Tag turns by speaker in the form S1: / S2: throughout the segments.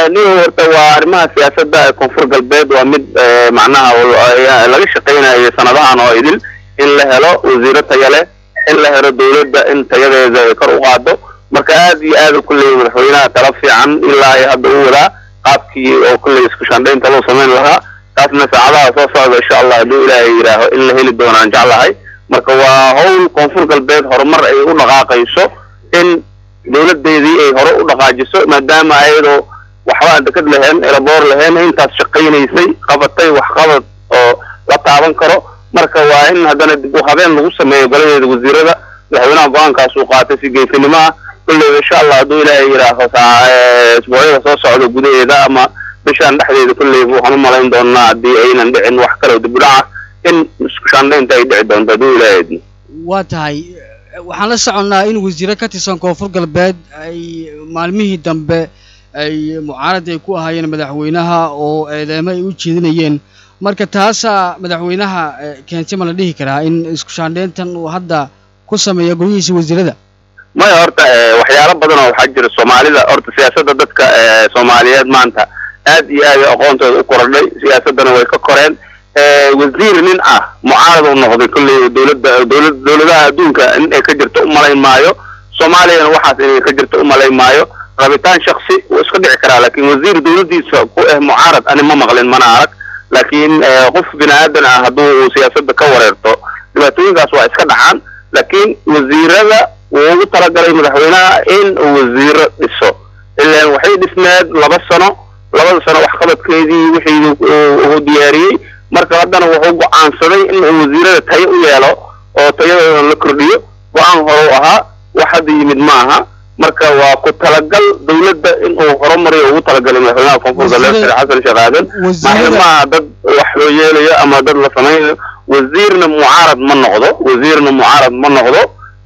S1: nin horta waa arrimaha siyaasadda ee koonfur galbeed waa mid macnaha laga shaqaynayo sanadahan oo idil in la helo wasiiro taya leh in la helo dawladda in tayadeeda ay kor u qaado marka aad iyo aad kulley madaxweynaha tala fiican ilaa ay hadda u wadaa qaabkii oo kulley isku shandhaynta loo samayn lahaa taasna saacadaha soo socda insha allah hadduu ilaahay yidhaaho in la heli doonaan jeclahay marka waa hawl koonfur galbeed horumar ay u dhaqaaqayso in dawladeedii ay hore u dhaqaajiso maadaama ayadoo waxba aan dekad lahayn elaboor lahayn intaas shaqaynaysay qabatay waxqabad oo la taaban karo marka waa in haddana dib u habeen lagu sameeyo goladeeda wasiirada madaxweynaha go-aankaas uu qaatay si geesinimo ah kulleyba insha allah hadduu ilaahay yidhaaho isbuucyada soo socda gudaheeda ama bishaan dhexdeeda kulleyba waxaan u malayn doonaa haddii aynan dhicin wax kaloo dib u dhaca in isku shaandhaynta ay dhici doonto hadduu ilaahay idmo
S2: waa tahay waxaan la soconnaa in wasiiro ka tirsan koonfur galbeed ay maalmihii dambe ay mucaarad ay ku ahaayeen madaxweynaha oo eedeemo ay u jeedinayeen marka taasaa madaxweynaha keentay ma la dhihi karaa in isku shaandhayntan uu hadda ku sameeyo golihiisa wasiirada
S1: maya horta waxyaalo badan oo waxaa jira soomaalida horta siyaasadda dadka soomaaliyeed maanta aad iyo aad aqoontooda u korodhay siyaasaddana way ka koreen wasiir nin ah mucaarad uu noqday kolley dowladda dowlad dowladaha adduunka in ay ka jirto u malayn maayo soomaaliyana waxaas inay ka jirto u malayn maayo rabitaan shaksi wuu iska dhici karaa laakiin wasiir dowladdiisa ku ah mucaarad ani ma maqlin mana arag laakiin qof bini aadan ah hadduu uu siyaasadda ka wareerto dhibaatooyinkaas waa iska dhacaan laakiin wasiirada wuu ugu talagalay madaxweynaha in uu wasiiro dhiso ilaan waxay dhismeed laba sano labada sano waxqabadkeedii wixii uu diyaariyey marka haddana wuxuu go-aansaday in uu wasiirada tayo u yeelo oo tayadooda la kordhiyo go-aan hore u ahaa wax hadda yimid ma aha marka waa ku talagal dawladda in uu horumariyo ugu talagalay madaxweynaha koonfur galbeed sheekh xasan sheekh aadan maaha maaha dad wax loo yeelayo ama dad la samaynayo wasiirna mucaarad ma noqdo wasiirna mucaarad ma noqdo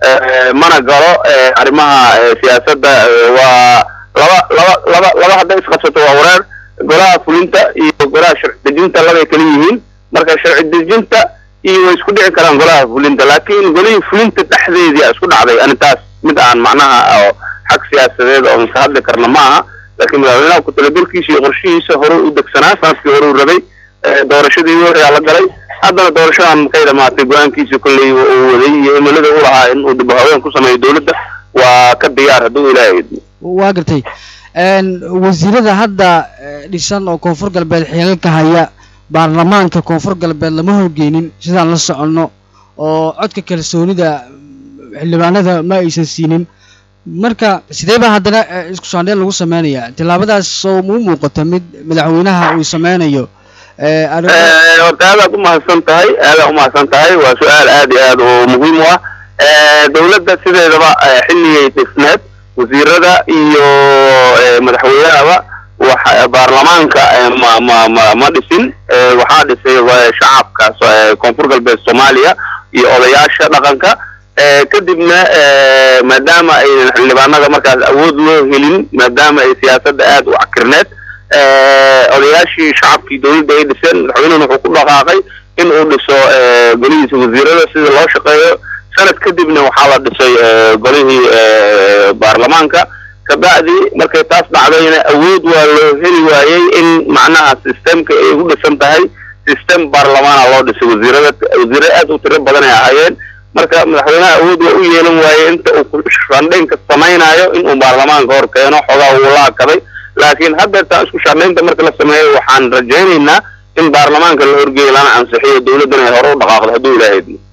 S1: mana galo arrimaha siyaasadda waa laba laba laba laba hadday isqabsato waa wareer golaha fulinta iyo golaha sharci dejinta labay kala yihiin marka sharci dejinta iyo way isku dhici karaan golaha fulinta laakiin golihii fulinta dhexdeedii a isku dhacday ani taas mid aan macnaha oo xag siyaasadeed oo maka hadli karna ma aha laakiin madaxweynaha ku-talagalkiisa iyo qorshihiisa hore u degsanaa sanadkii hore u rabay doorashadii ayaa la galay haddana doorashadan markay dhamaatay go-aankiisa kolley uu waday iyo himilada u lahaa in uu dib haween ku sameeyo dowladda waa ka diyaar hadduu ilaahay idmo
S2: waa gartay wasiirada hadda dhisan oo koonfur galbeed xilalka haya baarlamaanka koonfur galbeed lama horgeynin sidaan la soconno oo codka kalsoonida xildhibaanada ma aysan siinin marka sidee baa haddana isku shaandheen lagu sameynayaa tillaabadaas oo mu muuqata mid madaxweynaha uu sameynayo
S1: horta aadaad umahadsan tahay aadaad umahadsan tahay waa su-aal aad iyo aad oo muhiim u ah dawladda sideedaba xilligay dhisneed wasiirada iyo madaxweynahaba wax baarlamaanka ma ma ma ma dhisin waxaa dhisay shacabka koonfur galbeed soomaaliya iyo odayaasha dhaqanka kadibna maadaama aynan xildhibaanada markaas awood loo helin maadaama ay siyaasadda aad u cakirneed odayaashii shacabkii dawladda ay dhiseen madaxweynuhuna wuxuu ku dhaqaaqay in uu dhiso golihiisa wasiirada sida loo shaqeeyo sanad kadibna waxaa la dhisay golihii baarlamaanka kabacdi markay taas dhacdayna awood waa loo heli waayey in macnaha systemka ay ugu dhisan tahay system baarlamaana loo dhisay wasiirada wasiirada aad u tiro badan ay ahaayeen marka madaxweynaha awood waa u yeelan waayey inta uu shaandhaynka samaynayo inuu baarlamaanka hor keeno xoogaa uu la akaday laakiin haddeertaan isku shaandhaynta marka la sameeyo waxaan rajaynaynaa in baarlamaanka la horgeeyo lana ansixiyo dawladdana ay hore u dhaqaaqdo hadduu ilaahay idmo